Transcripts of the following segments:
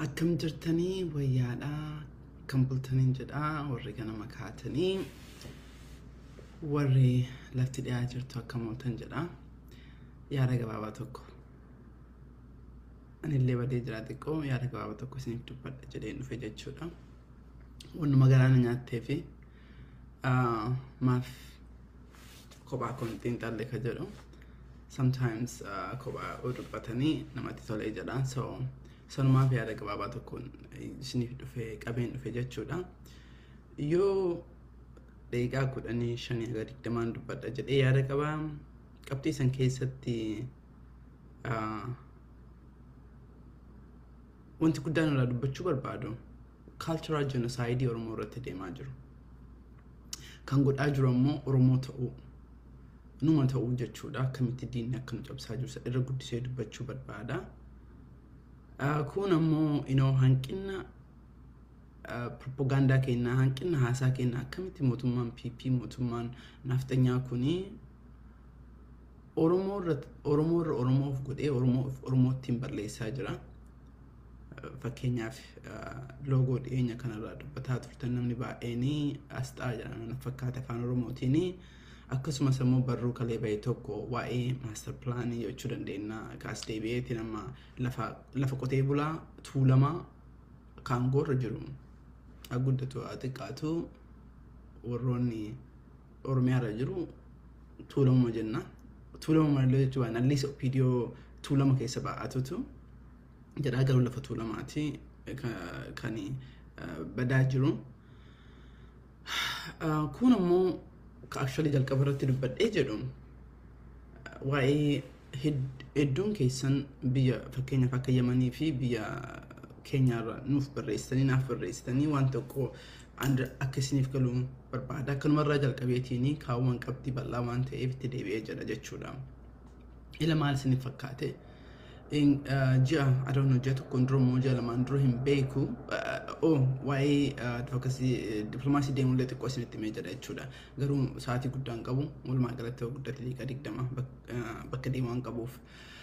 Akkam jirtanii wayyaadhaa kan bultaniin jedhaa warri ganama kaatanii warri lafti dhiyaa jirtu akka mootan jedhaa yaada gabaabaa tokko anillee badee jira xiqqoo yaada gabaabaa tokko isiniif dubbadha jedheen dhufe jechuudha. Wannuma garaana nyaattee fi maaf kophaa kun xiinxalle ka jedhu sometimes kophaa dubbatanii namatti tolee jedha so sanumaaf yaada gabaabaa tokkoon isiniif dhufe qabeen dhufe jechuudha. Yoo daqiiqaa kudhanii shanii haga digdamaan dubbadha jedhee yaada qabaa qabxii san keessatti wanti guddaan irraa dubbachuu barbaadu cultural genocide Oromoo irratti deemaa jiru. Kan godhaa jiru ammoo Oromoo ta'uu numa ta'uu jechuudha akkamitti diinni akka nu cabsaa jiru irra guddisee dubbachuu barbaada. Kun ammoo inoo hanqina propagaandaa keenyaa hanqina haasaa keenyaa akkamitti mootummaan PP mootummaan nafxanyaa kuni Oromoo irra Oromoof godhee Oromoottiin balleessaa jira. Fakkeenyaaf loogoo dhiyeenya kanarraa dubbataa turtan namni baay'een asxaa jedhama fakkaata afaan Oromootiin akkasumas immoo barruu kalee bahe tokko waa'ee maastar pilaanii jechuu dandeenya kaas deebi'eetiin amma lafa qotee bulaa tuulamaa kaangoorra jiru guddatu xiqqaatu warroonni Oromiyaarra jiru tuulamuma jenna. Tuulamuma malee jechuudha nalliisa opiidiyoo tuulama keessa baa'atutu jedhaa garuu lafa tuulamaati kan badaa jiru. Kun ammoo actually jalqaba irratti dubbadhee jedhu waa'ee hedduun keessan biyya fakkeenyaaf akka Yamanii fi biyya keenyaarra nuuf barreessitanii naaf barreessitanii waan tokko akka isiniif galu barbaada. Akkanumarraa jalqabeetiin kaawwan qabxii bal'aa waan ta'eef itti deebi'ee jedha jechuudha. Ila maal isiniif fakkaate? ji'a adoon ji'a tokkoon dura immoo ji'a lamaan dura hin beeku waa'ee dippiloomaasii deemullee xiqqoo isinitti himee jedha jechuudha. Garuu sa'aatii guddaan qabu walumaa galatti guddate liiqa digdama bakka deemaa hin qabuuf.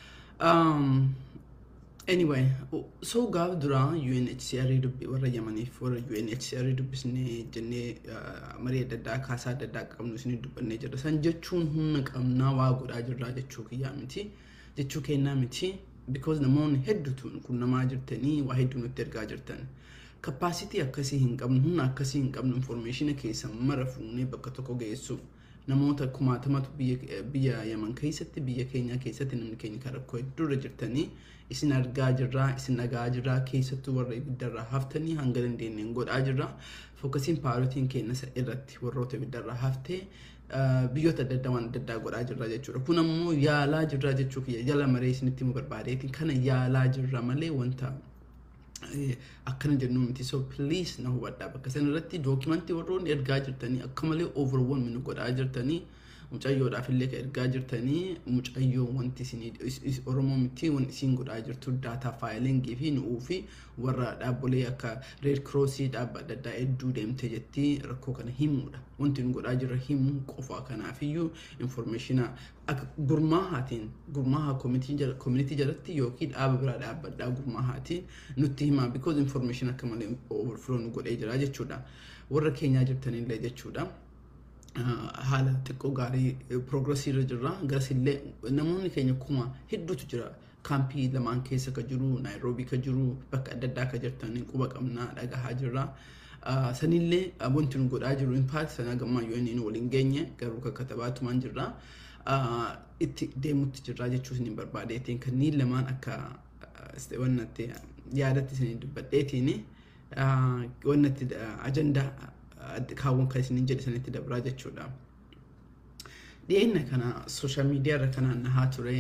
Anyway, so gaaf dura UNHCR dubbi warra Yamaniif warra UNHCR dubbisnee jennee marii adda addaa kaasaa adda addaa qabnu isin dubbannee jirra. San jechuun humna qabnaa waa godhaa jirraa jechuu kiyyaa miti. Jechuu kennaa miti. because namoonni hedduutu qunnamaa jirtanii waa hedduu nutti ergaa jirtan. Kappaasitii akkasii hin qabnu, humna akkasii hin qabnu, infoormeeshina keessa mara fuunee bakka tokko geessu. Namoota kumaatamatu biyya Yaman keessatti, biyya keenya keessatti namni keenya kan rakkoo hedduurra jirtanii isin argaa jirraa, isin dhagaa jirraa, keessattuu warra ibiddarraa haftanii hanga dandeenyeen godhaa jirraa. Fokkasiin paarotiin keenya irratti warroota ibiddarraa haftee biyyoota adda addaa waan adda addaa godhaa jirra jechuudha. Kun ammoo yaalaa jirra jechuu kiyya jala maree isinitti himuu barbaadeetiin kana yaalaa jirra malee wanta akkana jennu miti. So please na hubadhaa bakka sana irratti dookimantii warroonni ergaa jirtanii akka malee overwhelm nu godhaa jirtanii mucayyoodhaaf illee ka ergaa jirtanii mucayyoo wanti isin oromoo miti wanti isin godhaa jirtu daataa faayilingii fi nu'uu fi warra dhaabbolee akka reed kiroosii dhaabba adda addaa hedduu deemte jetti rakkoo kana himuudha. Wanti nu godhaa jirra himuu qofa kanaafiyyuu infoormeeshina akka gurmaahaatiin gurmaahaa koomunitii jalatti yookiin dhaaba biraa dhaabbadhaa gurmaahaatiin nutti himaa because infoormeeshina akka malee overflow nu godhee jira jechuudha. Warra keenyaa jirtanillee jechuudha. haala xiqqoo gaarii piroogresii irra jirra. Garasillee namoonni keenya kuma hedduutu jira. Kaampii lamaan keessa ka jiru, Naayiroobii ka jiru, bakka adda addaa ka jirtan quba qabnaa dhagahaa jirra. Sanillee wanti nu godhaa jiru impact sana gammaa yoo inni waliin geenye garuu kan katabaatumaan jirra. Itti deemutti jirra jechuun isin barbaadeetiin kanneen lamaan akka wannatti yaadatti isin dubbadheetiin wannatti ajandaa kaawwan kan isinin jedhe sanitti dabraa jechuudha. Dhiyeenya kana sooshaal miidiyaa irra kanaan nahaa ture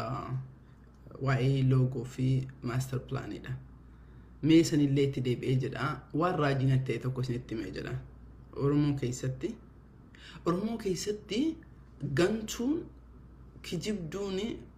waa'ee loogoo fi maastar pilaanidha. Mee sanillee itti deebi'ee jedha waan raajina ta'e tokko isinitti himee jedha. Oromoo keessatti Oromoo keessatti gantuun kijibduun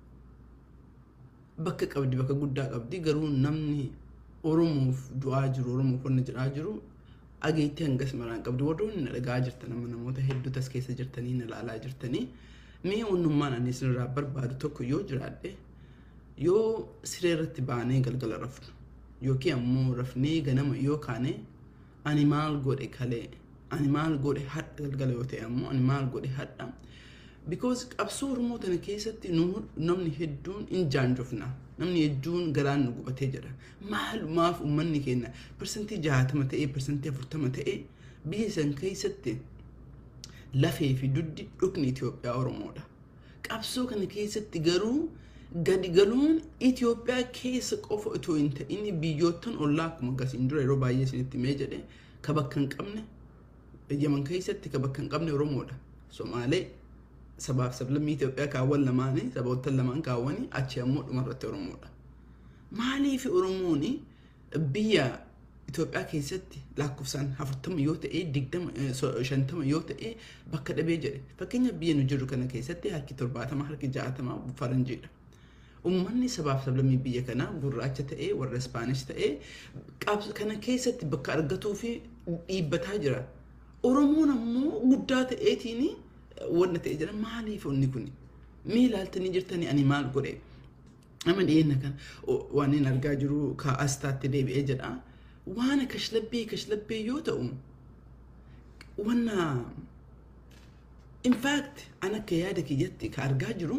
bakka qabdi bakka guddaa qabdi garuu namni Oromoof du'aa jiru Oromoof wanna jedhaa jiru ageetti hangas maraan qabdu warroonni na dhagaa jirtan amma namoota hedduu tas keessa jirtanii na ilaalaa jirtanii mee onnummaan ani isinirraa barbaadu tokko yoo jiraadhe yoo siree irratti baanee galgala rafnu yookiin ammoo rafnee ganama yoo kaane ani maal godhe kalee ani maal godhe hadha galgala yoo ta'e ammoo ani maal godhe hadha because qabsoo oromoo tana keessatti namni hedduun in jaanjofna namni hedduun garaan nu gubatee jira maalumaaf uummanni keenya parsantii jaatama ta'ee parsantii afurtama ta'ee biyya san keessatti lafee fi duddi dhukni Itoophiyaa Oromoodha. Qabsoo kana keessatti garuu gadi galuun Itoophiyaa keessa qofa otoo hin ta'in biyyoottan ollaa akkuma akkasiin dura yeroo baay'ee isinitti mee jedhe ka bakka hin qabne Yaman keessatti ka bakka hin qabne Oromoodha. Somaalee sabaaf sablammii Itoophiyaa kaawwan lamaanii saboottan lamaan kaawwanii achi ammoo dhumarratti Oromoodha. Maaliif Oromoon biyya Itoophiyaa keessatti lakkoofsaan afurtama yoo ta'e digdama shantama yoo ta'e bakka dhabee jedhe fakkeenya biyya nu jirru kana keessatti harki torbaatama harki ja'atama faranjiidha. Uummanni sabaaf sablammii biyya kanaa gurraacha ta'ee warra Ispaanish ta'ee kana keessatti bakka argatuu fi dhiibbataa jira. Oromoon ammoo guddaa ta'eetiin wanna ta'e jira maaliif onni kun mee ilaaltanii jirtanii ani maal godhe nama dhiyeenya kan waan hin argaa jiru ka astaatti deebi'ee jedha. waan kashlabbee kashlabbee yoo ta'u wanna in fact an akka yaada kiyyatti ka argaa jiru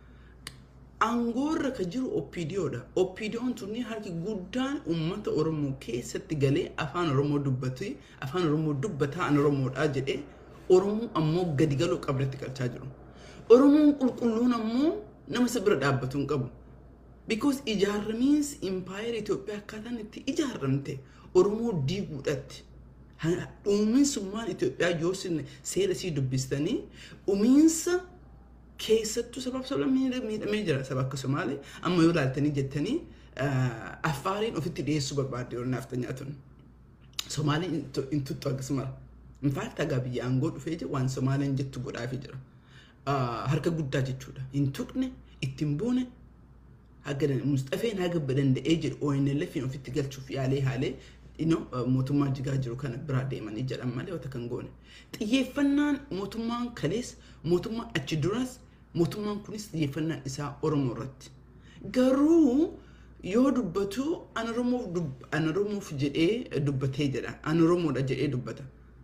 aangoorra ka jiru oppiidiyoodha oppiidiyoon tunni harki guddaan uummata oromoo keessatti galee afaan oromoo dubbatu afaan oromoo dubbataa an oromoodha jedhee oromoo ammoo gadi galuu qabdatti qalchaa jiru oromoon qulqulluun ammoo nama si bira dhaabbatu hin qabu because ijaaramiinsi impaayera Itoophiyaa akkaataan itti ijaaramte Oromoo diiguudhatti. Dhumiinsummaan Itoophiyaa yoo seera sii dubbistanii dhumiinsa keessattuu sabaaf sabla miidhamee jira saba akka Somaalee amma yoo ilaaltanii jettanii affaariin ofitti dhiyeessuu barbaadde yoo naaf nyaatun. Somaaleen hin tuttu akkasuma. Infaakti hagaa biyya aangoo dhufee jiru waan Somaaleen jettu godhaafii jira. Harka guddaa jechuudha. Hin tuqne ittiin boone haga Mustafeen haga danda'ee jedhu ONLFin ofitti galchuuf yaalee haalee mootummaa jigaa jiru kana biraa deemanii jedhan malee wata kan goone. Xiyyeeffannaan mootummaan kalees mootummaan achi duras mootummaan kunis xiyyeeffannaan isaa Oromoo irratti. Garuu yoo dubbatu an Oromoof jedhee dubbatee jedha. An Oromoodha jedhee dubbata.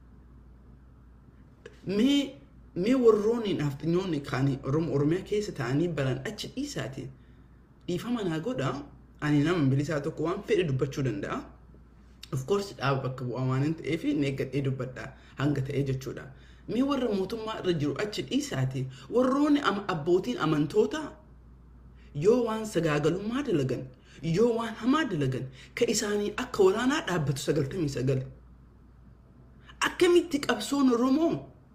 Mee mee warroonni naafxinyoonni kaanii Oromiyaa keessa ta'anii baran achi dhiisaati. dhiifama naa godha ani nama bilisaa tokko waan fedhe dubbachuu danda'a. Of course dhaaba bakka bu'aa waan hin ta'eef neeggadhee dubbadha hanga ta'ee jechuudha. Mee warra mootummaa irra jiru achi dhiisaati warroonni abbootiin amantoota yoo waan sagaagalummaa dalagan yoo waan hamaa dalagan ka isaanii akka waraanaa dhaabbatu sagaltamii sagal. Akkamitti qabsoon Oromoo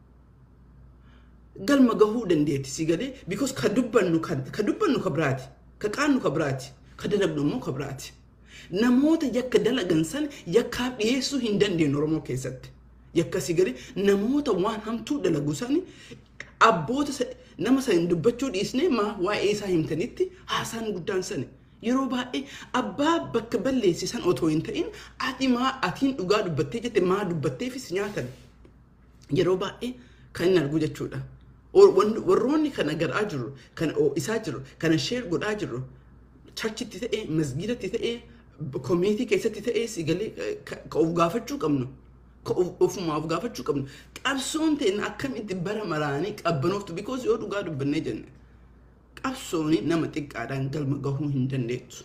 galma gahuu dandeetti si galee because ka dubbannu ka dubbannu ka biraati. ka qaannu ka biraati ka dalagnu immoo ka biraati namoota yakka dalagan san yakkaaf dhiyeessuu hin dandeenye oromoo keessatti yakka si gadi namoota waan hamtuu dalagu san abboota nama san dubbachuu dhiisnee maa waa'ee isaa himtanitti haasaan guddaan sani yeroo baay'ee abbaa bakka balleessisan otoo hin ta'in ati maa atiin dhugaa dubbattee jette maa dubbatteefis nyaatan yeroo baay'ee kan hin argu jechuudha. warroonni kana gadhaa jiru kana isaa jiru kana sheer godhaa jiru charchitti ta'ee masgiidatti ta'ee koomiitii keessatti ta'ee si galee ka of gaafachuu qabnu ka ofumaa of gaafachuu qabnu qabsoon ta'in akkamitti bara maraanii qabbanooftu because yoo dhugaa dubbannee jenne qabsooni nama xiqqaadhaan galma gahuu hin dandeettu.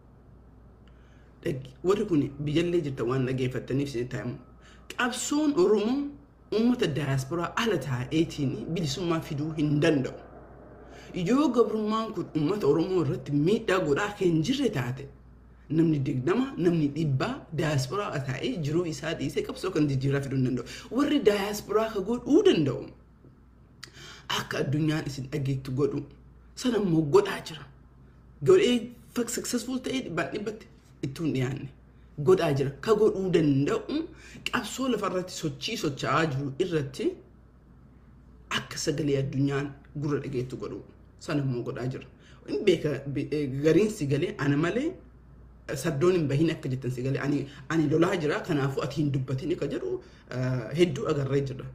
Warri kun biyyallee jirta waan dhageeffattaniif si taa'imu. Qabsoon Oromoo uummata daayasporaa ala taa'eetiin bilisummaa fiduu hin danda'u. Yoo gabrummaan kun uummata Oromoo irratti miidhaa godhaa kan jirre taate namni digdama namni dhibbaa daayasporaa taa'ee jiruu isaa dhiisee qabsoo kan jijjiiraa fiduu hin danda'u. Warri daayasporaa ka godhuu danda'u akka addunyaan isin dhageettu godhu sana immoo godhaa jira. Godhee successful ta'ee dhibbaan dhibbatti ittuu hin dhiyaanne. godhaa jira ka godhuu danda'u qabsoo lafarratti sochii socho'aa jiru irratti akka sagalee addunyaan gurra dhageettu godhu sana immoo godhaa jira. Beeka gariin si galee ana malee saddoon hin bahin akka jettan si galee ani ani lolaa jira kanaafuu ati hin dubbatin ka jedhu hedduu agarree jira.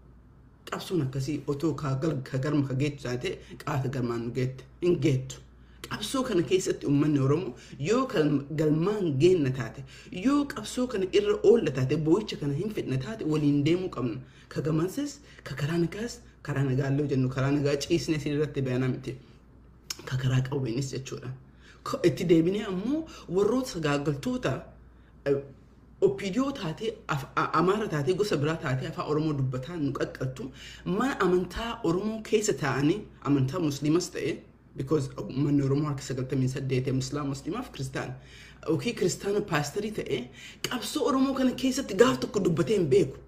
Qabsoon akkasii otoo ka garma ka geettu taate qaata garmaan nu geette hin geettu. qabsoo kana keessatti uummanni oromoo yoo galmaan geenna taate yoo qabsoo kana irra oolla taate boo'icha kana hin fedhina taate waliin deemuu qabna ka gamansis ka karaa nagaas karaa nagaallee jennu karaa nagaa ciisne isin irratti bayanaa miti ka karaa qawweenis jechuudha itti deebinee ammoo warroota sagaagaltoota opiidiyoo taatee amaara taatee gosa biraa taatee afaan oromoo dubbataa nu qaqqabtu mana amantaa oromoo keessa taa'anii amantaa musliimas ta'e because manni oromoo harka sagaltamii saddeet musliima musliimaaf kiristaana yookiin kiristaana paasterii ta'e qabsoo oromoo kana keessatti gaaf tokko dubbatee hin beeku.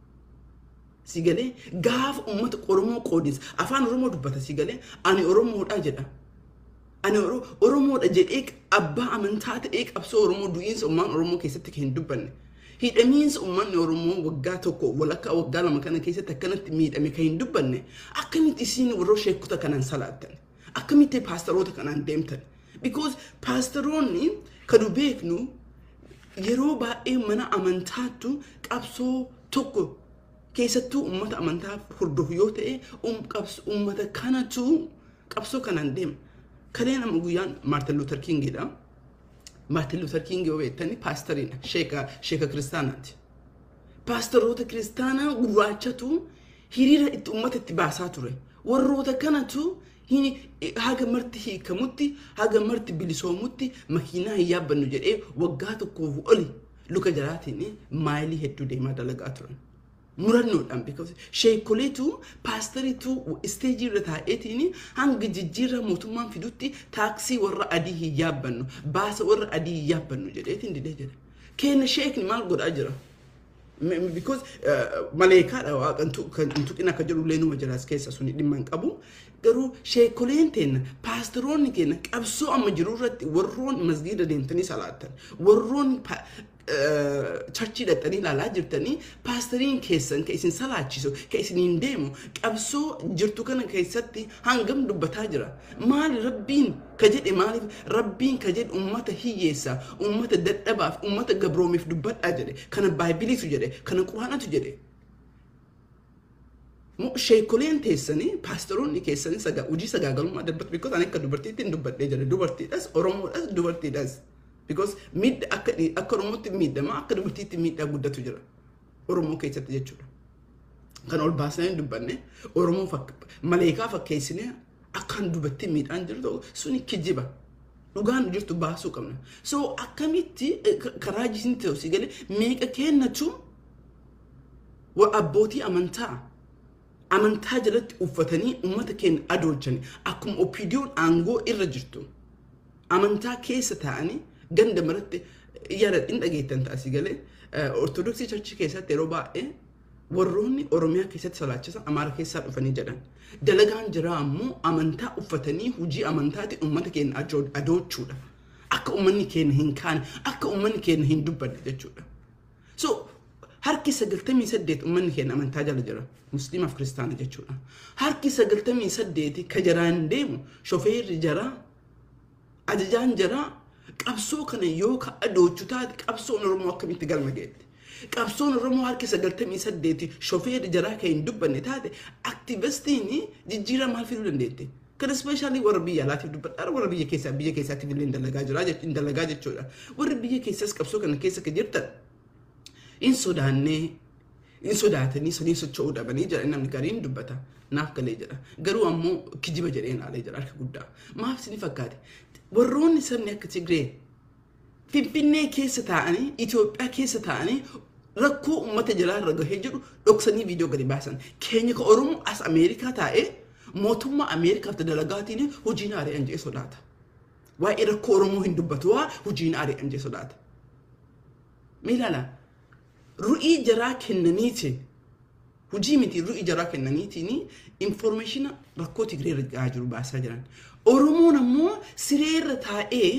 Si galee gaafa uummata oromoo qoodinsa afaan oromoo dubbata si galee ani oromoodha jedha. Ani oromoodha jedhee abbaa amantaa ta'ee qabsoo oromoo du'iinsa uummaan oromoo keessatti kan hin dubbanne. Hidhamiinsa uummanni oromoo waggaa tokko walakkaa waggaa lama kana keessatti akkanatti miidhame kan hin dubbanne akkamitti isiin warra sheekota kanaan salaattan. akkamitti paastaroota kanaan deemtan because paastaroonni kanu beeknu yeroo baay'ee mana amantaattu qabsoo tokko keessattuu uummata amantaa hordofu yoo ta'e uummata kanatu qabsoo kanaan deema kaleen amma guyyaan maartin luuter kingidha maartin luuter king yoo beektani paastariidha sheeka sheeka kiristaanaati paastaroota kiristaanaa gurraachatu hiriira itti uummata itti baasaa ture warroota kanatu haga marti hiikamutti haga marti bilisoomutti makiinaa hin yaabbannu jedhee waggaa tokkoof oli luka jalaatiin maayilii hedduu deemaa dalagaa turan. Murannoodhaan because sheekoleetu paastariitu isteejii irra taa'eetiin hanga jijjiirraa mootummaan fidutti taaksii warra adii hin yaabbannu baasa warra adii hin yaabbannu jedheetiin didee jedha. Kenna sheekni maal godhaa jira? because maleekaadha waaqan tuqina akka jedhu leenuma jiraas keessa suni dhimma hin qabu garuu sheekoleen teenna paasteroonni keenya qabsoo amma jiru irratti warroon masgiida deemtanii salaattan warroon charchii dhaqxanii ilaalaa jirtanii paasteriin keessan ka isin salaachisu ka isiniin deemu qabsoo jirtu kana keessatti hangam dubbataa jira maali rabbiin ka jedhe maaliif rabbiin ka jedhe ummata hiyyeessaa ummata dadhabaaf ummata gabroomiif dubbadhaa jedhe kana baaybiliitu jedhe kana quraanatu jedhe sheekoleen teessanii paasteroonni keessanii sagaa hojii sagaagalummaa dubbatu because ani akka dubartiitti hin dubbadhee jedhe dubartiidhas oromoodhas dubartiidhas because miidha akka akka oromootti miidhama akka dubartiitti miidhaa guddatu jira oromoo keessatti jechuudha kan ol baasnee dubbanne oromoo maleekaa fakkeessinee akkaan dubartii miidhaan jiru ta'u suni kijiba dhugaan jirtu baasuu qabna so akkamitti karaa jisin ta'u si galee meeqa kennatu abbootii amantaa amantaa jalatti uffatanii uummata keenya adoolchanii akkuma opiidiyoon aangoo irra jirtu amantaa keessa taa'anii ganda maratti yaada hin dhageettan taasii galee ortodoksii charchii keessatti yeroo baay'ee warroonni oromiyaa keessatti salaachisan amaara keessaa dhufanii jedhan dalagaan jiraa ammoo amantaa uffatanii hojii amantaati uummata keenya adoolchuudha akka uummanni keenya hin kaane akka uummanni keenya hin dubbanne jechuudha so harki sagaltamii saddeet uummanni keenya amantaa jala jira musliimaaf kiristaana jechuudha harki sagaltamii saddeeti ka jaraan deemu shofeerri jaraa ajajaan jaraa qabsoo kana yoo ka adoochu taate qabsoon oromoo akkamitti galma geette qabsoon oromoo harki sagaltamii saddeeti shofeerri jaraa kan hin dubbanne taate aktivistiin jijjiiraa maal fiduu dandeette kan ispeeshaalii warra biyya alaatiif dubbadhaa warra biyya keessaa biyya keessaatiif illee dalagaa jira dalagaa jechuudha warra biyya keessaas qabsoo kana keessa ka jirtan in sodaannee in sodaatanii sanii socho'uu dhabanii jedha namni gariin dubbata naaf galee jedha garuu ammoo kijiba jedhee naalee jedha harka guddaa maaf sini fakkaate warroonni sabni akka Tigree Finfinnee keessa taa'anii Itoophiyaa keessa taa'anii rakkoo uummata jalaa irra gahee jedhu dhoksanii viidiyoo gadi baasan keenya ka Oromoo as Ameerikaa taa'ee mootummaa Ameerikaaf dalagaatiin hojiin ari'an jee sodaata. Waa'ee rakkoo Oromoo hin dubbatu waa hojiin ari'an jee sodaata. Miilala ru'ii jaraa kennaniitiin hojii miti ru'ii jaraa kennaniitiin informeeshina rakkoo Tigree irra gahaa jiru baasaa jiran. Oromoon ammoo sireerra taa'ee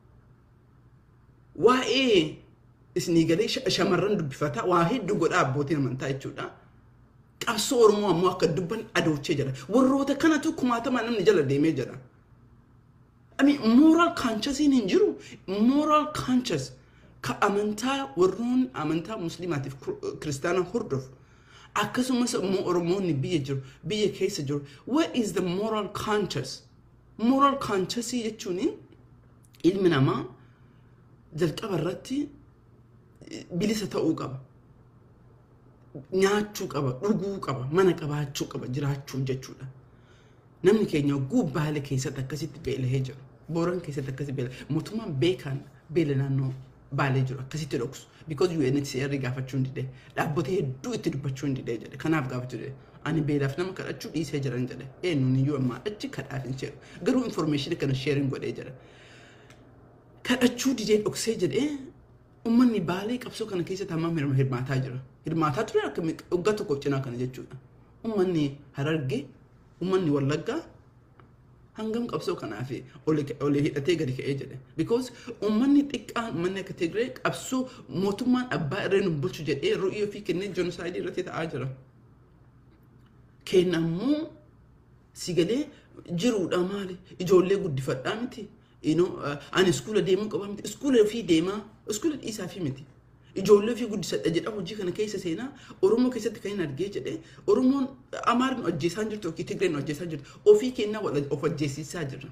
waa'ee isinii galee shamarran dubbifataa waa hedduu godhaa abbootiin amantaa jechuudha. Qabsoo Oromoo ammoo akka dubban adoochee jira. Warroota kanatu kumaatama namni jala deemee jira. Ami moral consciousiin hin jiru. Moral conscious ka amantaa warroon amantaa musliimaatiif kiristaana hordofu. Akkasumas immoo Oromoonni biyya jiru biyya keessa jiru. What is the moral conscious? moral conscious jechuun ilmi namaa jalqaba irratti bilisa ta'uu qaba. Nyaachuu qaba, dhuguu qaba, mana qabaachuu qaba, jiraachuu jechuudha. Namni keenya oguu baale keessatti akkasitti beelahee jiru. Booran keessatti akkasitti beela. Mootummaan beekaan beela naannoo baalee jiru akkasitti dhoksu. Because UNHCR gaafachuu hin didee. Dhaabbatee hedduu itti dubbachuu hin didee jedhe. Kanaaf gaafachuu didee. Ani beelaaf nama kadhachuu dhiisee jiran jedhe. Eenyuun iyyuu ammaa achi kadhaaf hin sheeru. Garuu information kana sheerin godhee jira. Kadhachuu didee dhoksee jedhee uummanni baalee qabsoo kana keessatti hammam hirmaataa jira. Hirmaataa ture akka waggaa tokkoof cinaa kana jechuudha. Uummanni harargee, uummanni wallaggaa hangam qabsoo kanaaf olii hidhatee gadi ka'ee jedhe. Because uummanni xiqqaan uummanni akka Tigree qabsoo mootummaan abbaa irree nu bulchu jedhee ru'ii ofii kennee jenosaayidii irratti ta'aa jira. Kenna ammoo si galee jiruudha maali? Ijoollee guddifadhaa miti. Ani iskuula deemuu qaba miti. Iskuula ofii deemaa. Iskuula dhiisaa fi miti. Ijoollee ofii guddisadha jedha hojii kana keessa seenaa Oromoo keessatti kan hin argee jedhee Oromoon Amaariin hojjeessaa jirtu yookiin Tigreen hojjeessaa jirtu ofii kennaa of hojjeessisaa jirra.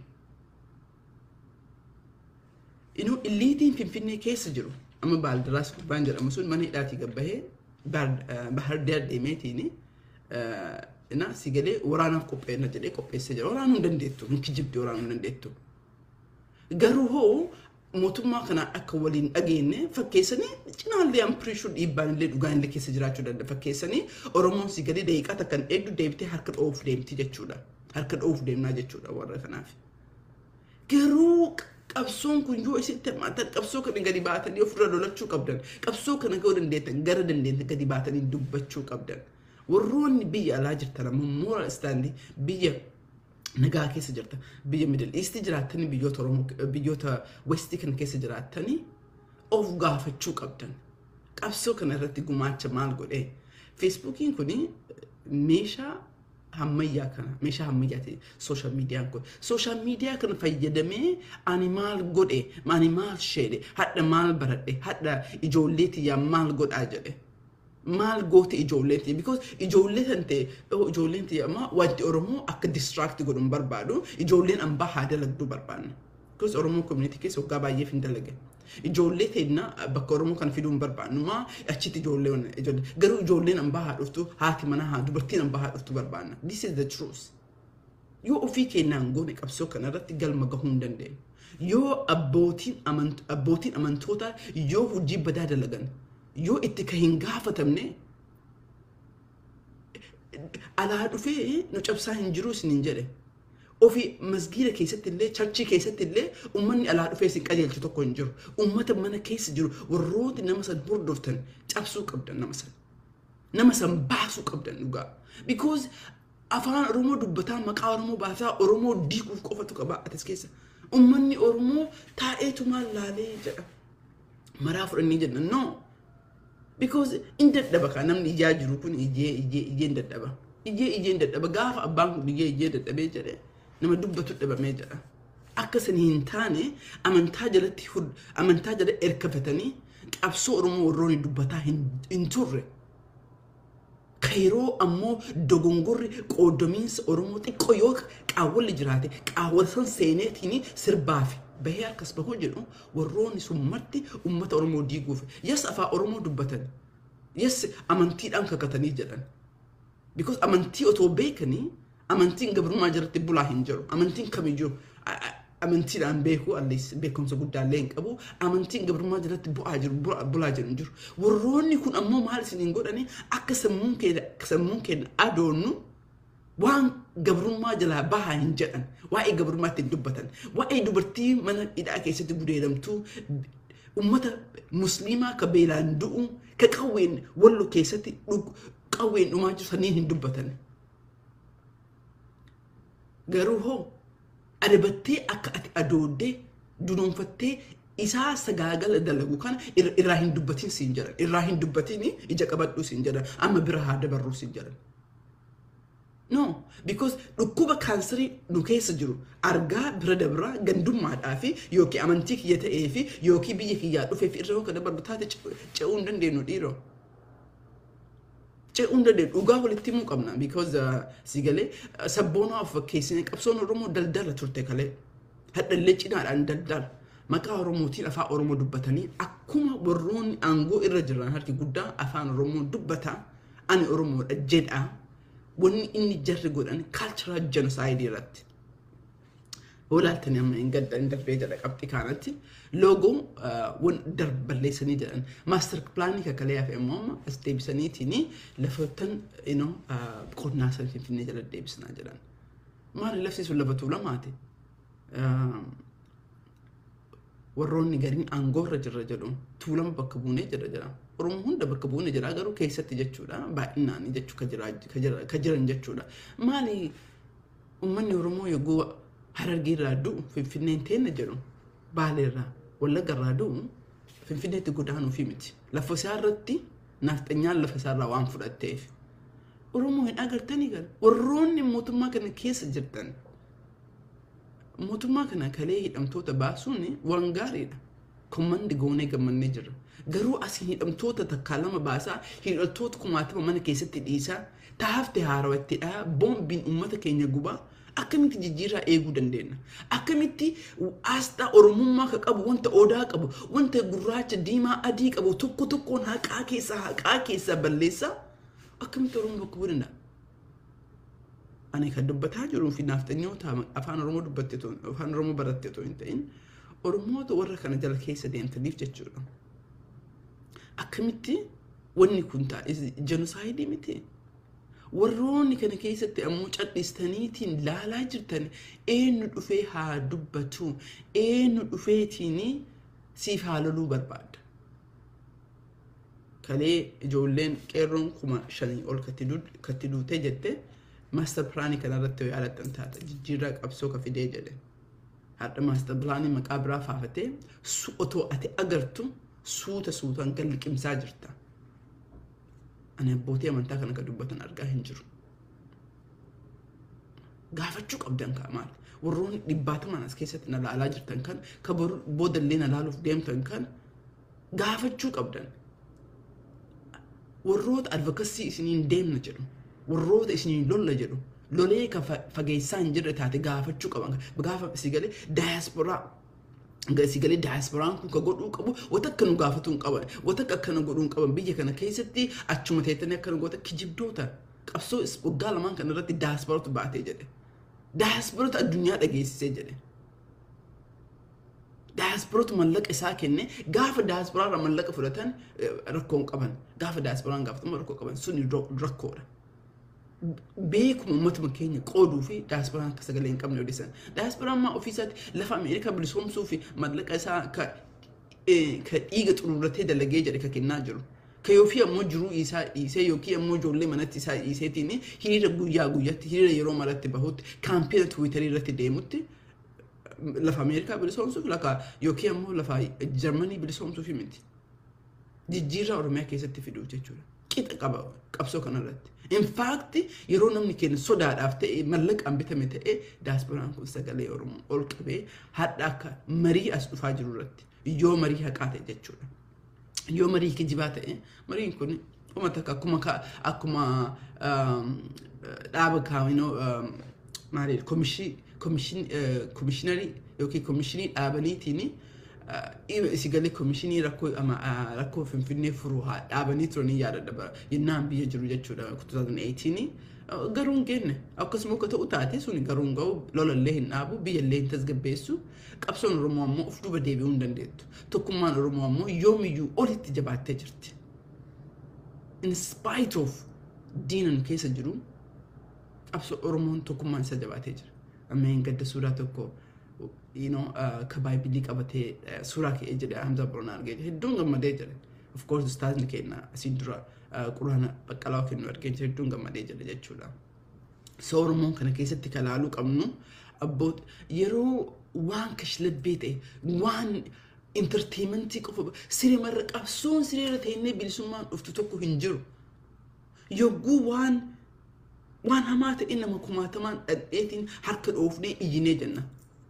Inuu illiitiin Finfinnee keessa jiru amma baaldaraas gubbaan jedhamu sun mana hidhaatii gabbahee bahardaar deemeetiin na si galee waraanaaf qopheessa jedhee qopheessee jira. Waraanuu hin dandeettu. Nuti jibdee waraanuu hin dandeettu. Garuu hoo mootummaa kana akka waliin dhageenye fakkeessanii cinaallee ampiriishuu dhiibbaan illee dhugaan illee keessa jiraachuu danda'a. Fakkeessanii Oromoon si galee daqiiqaa takkan eegdu deebitee harka dhoofuuf deemti jechuudha. Harka dhoofuuf deemnaa jechuudha warra kanaaf. Garuu qabsoon kun yoo isitti hammaatan qabsoo kana gadi baatanii ofirra lolachuu qabdan. Qabsoo kana yoo dandeettan gara dandeettan gadi baatanii dubbachuu qabdan. Warroonni biyya alaa jirtan ammoo moora istaandii biyya nagaa keessa jirta. Biyya Middle East jiraattanii biyyoota Oromoo biyyoota West kan keessa jiraattanii of gaafachuu qabdan. Qabsoo kana irratti gumaacha maal godhee? Feesbuukiin kun meeshaa ammayyaa kana meeshaa ammayyaa ta'e sooshaal miidiyaan kun sooshaal miidiyaa kana fayyadamee ani maal godhe ani maal sheedhe hadha maal baradhe hadha ijoollee tiyyaa maal godhaa jedhe. maal goote ijoolleen tiyya because ijoollee san ta'e ijoolleen tiyya amma wanti Oromoo akka distract godhu hin barbaadu ijoolleen ambaa haa dalagduu barbaanna. Because Oromoo community keessa waggaa baay'eef hin dalage. Ijoollee teenna bakka Oromoo kan fiduu hin barbaannu maa achitti ijoollee ijoollee garuu ijoolleen ambaa haa dhuftu haati manaa haa dubartiin ambaa haa dhuftu barbaanna. This is the truth. Yoo ofii keenyaan goone qabsoo kanarratti galma gahuu hin dandeenyu. Yoo abbootiin amantootaa yoo hojii badaa dalagan yoo itti ka hin gaafatamne alaa dhufee nu cabsaa hin jiru isiniin jedhe ofii masgiida keessatti illee charchii keessatti illee uummanni alaa dhufee isin qajeelchu tokko hin jiru uummata mana keessa jiru warrooti nama san hordoftan cabsuu qabdan nama san nama san baasuu qabdan dhugaa because afaan oromoo dubbataa maqaa oromoo baasaa oromoo diiguuf qofatu qaba atis keessa uummanni oromoo taa'eetu maal laalee jedha maraa fudhannii jedhan no because in dadhaba kan namni ijaa jiru kun ijee ijee ijeen dadhaba ijee ijeen dadhaba gaafa abbaan kun ijee ijee dadhabee jedhe nama dubbatu dhabamee jedha akka san hin taane amantaa jalatti amantaa jala erkafatanii qabsoo oromoo warroonni dubbataa hin turre kayroo ammoo dogongorri qooddamiinsa oromoo xiqqoo yoo qaawwalli jiraate qaawwal san seeneetiin sirbaafi bahee akkas bahuu jedhu warroonni sun marti uummata oromoo diiguuf yes afaan oromoo dubbatan yes amantiidhaan kakatanii jedhan because amantii otoo beekanii amantiin gabrummaa jalatti bulaa hin jiru amantiin kamiyyuu amantiidhaan beekuu allees beekumsa guddaallee hin qabu amantiin gabrummaa jalatti bu'aa jiru bulaa jiru hin jiru warroonni kun ammoo maal isiniin godhani akka sammuun keenya sammuun keenya adoonnu waan gabrummaa jalaa bahaa hin jedhan waa'ee gabrummaatti hin dubbatan waa'ee dubartii mana hidhaa keessatti gudeedamtuu ummata musliimaa ka beelaan du'u ka qawween wallo keessatti qawween dhumaa jiru saniin hin dubbatan garuu hoo adabattee akka ati adooddee dunuunfattee isaa sagaagala dalagu kana irraa hin dubbatin siin jedhan irraa hin dubbatin ija qabadhuu siin jedhan amma bira haa dabarruu siin jedhan No, because dhukkuba kaansarii nu keessa jiru argaa bira dabraa gandummaadhaa fi yookiin amantii kiyya ta'ee fi yookiin biyya kiyyaa dhufee fi irra yoo dabarru taate ce'uu hin dandeenyu dhiiroo. ce'uu hin dandeenyu dhugaa walitti himuu qabna because si galee sabboonaa of fakkeessine qabsoon oromoo daldala turte kalee hadhallee cinaadhaan daldala maqaa oromootiin afaan oromoo dubbatanii akkuma warroonni aangoo irra jiran harki guddaa afaan oromoo dubbata ani oromoodha jedha wanni inni jarri godhan cultural genocide irratti olaaltanii amma hin gadda hin darbee jedha qabxi kaanatti loogoo wan darballeessanii jedhan maaster pilaanii kakalee hafe immoo amma as deebisaniitiin lafoottan qonnaa sana finfinnee jala deebisinaa jedhan maali lafti sun lafa tuulamaati warroonni gariin aangoorra jirra jedhu tuulama bakka buunee jira jedha oromoo hunda bakka buunee jira garuu keessatti jechuudha baay'inaanii jechuu ka jiran jechuudha maali ummanni oromoo yogguu harargee irraa du'u finfinneen teenne jedhu baaleerraa wallagga irraa du'u finfinneetti godaanuufi miti lafa isaa irratti nafxanyaan lafa isaa irraa waan fudhatteef oromoo hin agartanii gara warroonni mootummaa kana keessa jirtan mootummaa kana kalee hidhamtoota baasuun waan gaariidha kommandi goonee gammannee jirra garuu asiin hidhamtoota takkaa lama baasaa hidhamtoota kumaatama mana keessatti dhiisaa taafte haarawattiidha boombiin uummata keenya gubaa akkamitti jijjiirraa eeguu dandeenya akkamitti asxaa oromummaa ka qabu wanta odaa qabu wanta gurraacha diimaa adii qabu tokko tokkoon haqaa keessaa haqaa keessaa balleessaa akkamitti oromoo bakka bu'uu danda'a ani kan dubbataa jiruu fi naaftanyoota afaan oromoo dubbatte afaan oromoo baratte otoo hin ta'in oromoota warra kana jala keessa deemtaniif jechuudha akkamitti wanni kun ta'a jenosaayidii miti warroonni kana keessatti ammoo cadhistaniitiin laalaa jirtan eenyu dhufee haa dubbatu eenyu dhufeetiin siif haa loluu barbaada kalee ijoolleen qeerroon kuma shanii ol katti duutee jette maaster pilaanii kanarratti yoo yaadattan taata jijjiirraa qabsoo ka fidee jedhe hadha maaster pilaanii maqaa biraa faafatee otoo ati agartu suuta suutaan kan liqimsaa jirta. ani abbootii amantaa kana kan dubbatan argaa hin jiru. Gaafachuu qabdan kaa maal? Warroonni dhibbaataman as keessatti na laalaa jirtan kan ka boodallee na laaluuf deemtan kan gaafachuu qabdan. Warroota advokasii isiniin deemna jedhu. Warroota isiniin lolla jedhu. Lolee ka fageessaa hin jirre taate gaafachuu qaban. Gaafa si galee daayasporaa si galee daayasporaan kun ka godhuu qabu wata akka nu gaafatuu hin qaban wata akka akkana godhuu hin qaban biyya kana keessatti achuma teettanii akkana goota kijibdoota qabsoo waggaa lamaan kana irratti daayasporatu baatee jedhe daayasporatu addunyaa dhageessisee jedhe daayasporatu mallaqa isaa kenne gaafa daayasporaa irraa mallaqa fudhatan rakkoo hin qaban gaafa daayasporaan gaafatama rakkoo qaban suni rakkoodha. beekuma uummatuma keenya qooduu fi daayasporaan akka sagalee hin qabne odeessan. Daayasporaan maa ofiisaatti lafa Ameerikaa bilisoomsuu fi mallaqa isaa ka dhiiga xururratee dalagee jedhe ka kennaa jiru. Ka yoofii ammoo jiruu isaa dhiisee yookiin ammoo ijoollee manatti isaa dhiiseetiin hiriira guyyaa guyyaatti hiriira yeroo maratti bahutti kaampeena tiwiitarii irratti deemutti lafa Ameerikaa bilisoomsuuf lafa yookiin ammoo lafa Jarmanii bilisoomsuuf miti. Jijjiirraa Oromiyaa keessatti fiduuf jechuudha. Qixa qaba qabsoo kanarratti. Infaakti yeroo namni keenya sodaadhaaf ta'e mallaqaan bitame ta'e daasporaan kun sagalee Oromoo ol qabee hadha akka marii as dhufaa jiru irratti yoo marii haqaa ta'e jechuudha. Yoo marii kijibaa ta'e mariin kun uummata akka akkuma akkuma dhaaba kaawinoo maali komishiinarii yookiin komishinii dhaabaniitiin si galee komishinii rakkoo rakkoo finfinnee furuu haa dhaabanii turanii yaadadha yennaan biyya jiru jechuudha 2018 garuu hin geenne akkasuma akka ta'u taate suni garuu hin ga'u lolallee hin dhaabu biyyallee hin tasgabbeessu qabsoon oromoo ammoo of duuba deebi'uu hin dandeettu tokkummaan oromoo ammoo yoomiyyuu olitti jabaattee jirti in spite of diinan keessa jiru qabsoo oromoon tokkummaan isa jabaatee jira amma hin gadda suuraa tokko you know, uh, ka baayibilii qabatee uh, suuraa ka'ee jedhe Hamza Boronaa argee hedduun gammadee jedhe. Of course ustaazni keenya asii dura uh, quraana baqqalaa kennu argee jedhe hedduun gammadee jedhe jechuudha. So Oromoon kana keessatti kalaaluu qabnu abboot yeroo waan kashlabbee ta'e waan intarteementii qofa siree marra qabsoon sireera ta'inne bilisummaan dhuftu tokko hin jiru. Yogguu waan waan hamaa ta'e nama kumaatamaan dhadheetiin harka dhoofnee iyyinee jenna.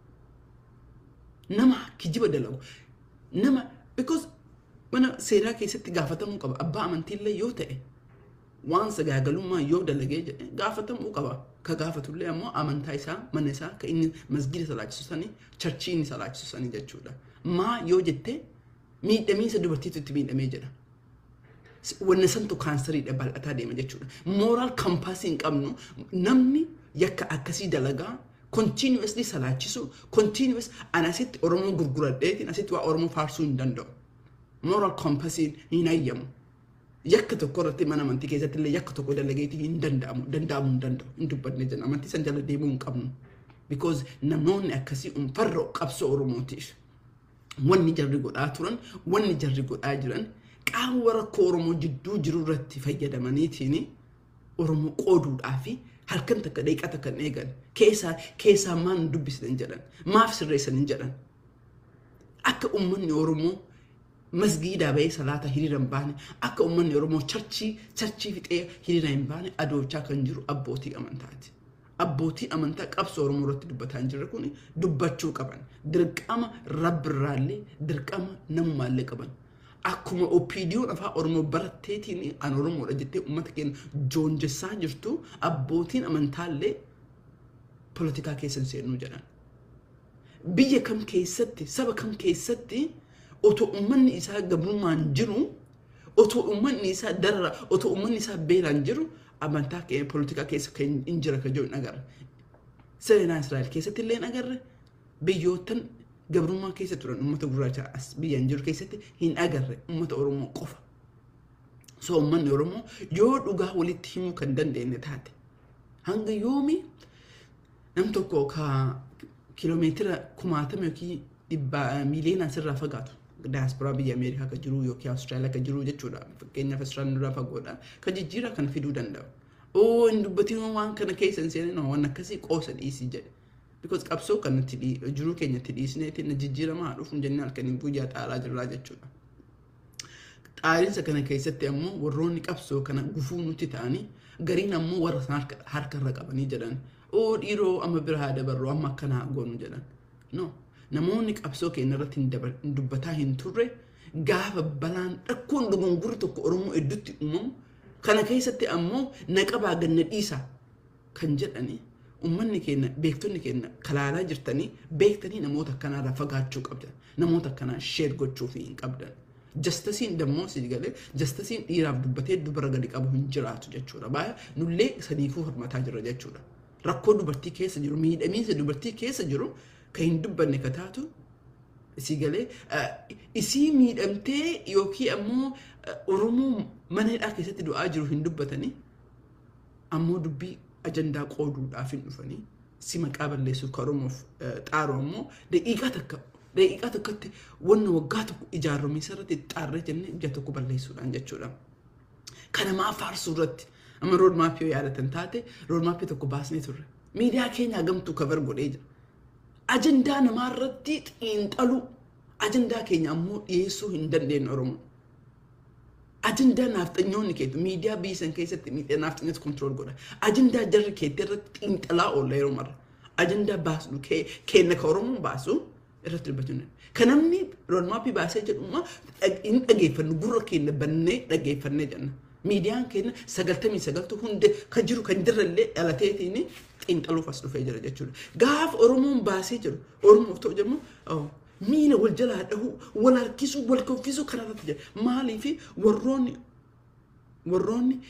nama kijiba dalagu nama because mana seeraa keessatti gaafatamuu qaba abbaa amantiillee yoo ta'e waan sagaagalummaa yoo dalagee jedhe gaafatamuu qaba. Ka gaafatullee ammoo amantaa isaa mana isaa ka inni masgida salaachisu sanii charchii inni salaachisu sanii jechuudha. Maa yoo jette miidhamiinsa dubartiitu itti miidhamee jedha. Wanni santu kaansariidha bal'ataa deema jechuudha. Mooraal kampaasii hin qabnu namni yakka akkasii dalagaa continuously salaachisu continuous ani asitti Oromoo gurguradheetiin asitti waa Oromoo faarsuu hin danda'u. Mooraal kampaasiin hin hayyamu. yakka tokko irratti mana amantii keessatti illee yakka tokko dalageetii hin danda'amu danda'amuu hin danda'u hin dubbanne jenna amantii san jala deemuu hin qabnu because namoonni akkasii farra qabsoo oromootiif wanni jarri godhaa turan wanni jarri godhaa jiran qaawwa rakkoo oromoo jidduu jiru irratti fayyadamaniitiin oromoo qooduudhaa fi halkan takka deeqaa takka hin eegan keessaa keessaa maan dubbisitan jedhan maaf sirreessan hin jedhan akka ummanni oromoo masgiidaa bahee salaata hiriira hin baane akka uummanni oromoo charchii charchii fixee hiriira hin baane adoochaa kan jiru abbootii amantaati. Abbootii amantaa qabsoo oromoo irratti dubbataa hin jirre kun dubbachuu qaban dirqama rabbirraallee dirqama namummaallee qaban. Akkuma opiidiyoon afaan oromoo baratteetiin an oromoodha jettee uummata keenya joonjessaa jirtu abbootiin amantaallee poolitikaa keessa hin seenuu jedhan. Biyya kam keessatti saba kam keessatti otoo uummanni isaa gabrummaan jiru otoo uummanni isaa darara otoo uummanni isaa beelaan jiru amantaa keenya poolitikaa keessa hin jira kan jiru agarra. Seenaa Israa'el keessatti illee agarre biyyootan gabrummaa keessa turan uummata gurraacha as biyyaan jiru keessatti hin agarre uummata Oromoo qofa. So uummanni Oromoo yoo dhugaa walitti himuu kan dandeenye taate hanga yoomi nam tokko ka kiloomeetira kumaatama yookiin dhibba miiliyoonaan sirraa fagaatu daasporaa biyya Ameerikaa kan jiru yookiin Awustiraaliyaa kan jiru jechuudha. Fakkeenyaaf Awustiraaliyaan irraa fagoodha. Kan jijjiira kana fiduu danda'u. Oo hin dubbatiin waan kana keessa hin seenin waan akkasii qoosa dhiisii jedhe. Because qabsoo kanatti jiruu keenyatti dhiisneetiin jijjiiramaa dhufuun jennee halkaniin guyyaa xaaraa jirraa jechuudha. Xaariinsa kana keessatti ammoo warroonni qabsoo kana gufuu nutti ta'anii gariin ammoo warra sana harkarra qabanii jedhan. Oo dhiiroo amma bira haa dabarru amma akkanaa goonu jedhan. No. namoonni qabsoo keenya irratti hin dubbataa hin turre gaafa balaan dhakkoon dogongorri tokko Oromoo hedduutti uumamu kana keessatti ammoo naqabaa ganna dhiisa kan jedhani uummanni keenya beektonni keenya kalaalaa jirtanii beektanii namoota akkanaarraa fagaachuu qabdan namoota akkanaa sheer gochuuf hin qabdan. Jastasiin dammoo si galee jastasiin dhiiraaf dubbatee dubara gadi qabu hin jiraatu jechuudha. Baay'ee nullee sadiifuu hirmataa jirra jechuudha. Rakkoo dubartii keessa jiru miidhamiinsa dubartii keessa jiru kan hin dubbanne ka taatu isii galee isii miidhamtee yookiin ammoo Oromoo mana hidhaa keessatti du'aa jiru hin dubbatanii ammoo dubbii ajandaa qooduudhaaf hin dhufanii si maqaa balleessuuf ka Oromoof xaaru ammoo daqiiqaa takka daqiiqaa tokkotti wanna waggaa tokko ijaarame irratti xaarree jennee ija tokko balleessuudhaan jechuudha. Kana maa faarsuu irratti amma roodmaappii yoo yaadatan taate roodmaappii tokko baasnee turre miidiyaa keenya gamtuu kabar godhee jira. ajandaa namaa irratti xiinxalu ajandaa keenya ammoo dhiyeessuu hin dandeenye Oromoo. Ajandaa naafxanyoonni keetu miidiyaa biyya san keessatti miidiyaa naafxanyoota kontirool godha. Ajandaa jarri keetti irratti xiinxalaa oolla yeroo marra. Ajandaa baasnu kenna ka Oromoon baasu irratti dubbachuu hin Kan namni roodmaappii baasee jedhummaa hin dhageeffannu gurra keenya bannee dhageeffannee jenna. Miidiyaan keenya sagaltamii sagaltu hundi kan jiru kan jirrallee dhalateetiin xiinxaluuf as dhufee jira jechuudha. Gaafa Oromoon baasee jiru Oromoof ta'u jedhamu miila wal jalaa dhahuu wal harkisuu wal koffisuu kanarratti jira. Maaliif warroonni warroonni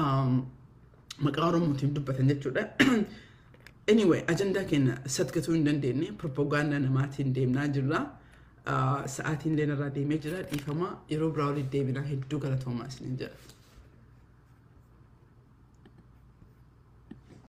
maqaa Oromootiin dubbatan jechuudha. Anyway, ajandaa keenya satgatuu hin dandeenye propagaandaa namaatiin deemnaa jirra. Sa'aatiin illee irraa deemee jira dhiifama yeroo biraa walitti deebinaa hedduu galatoomaa isiniin jedha.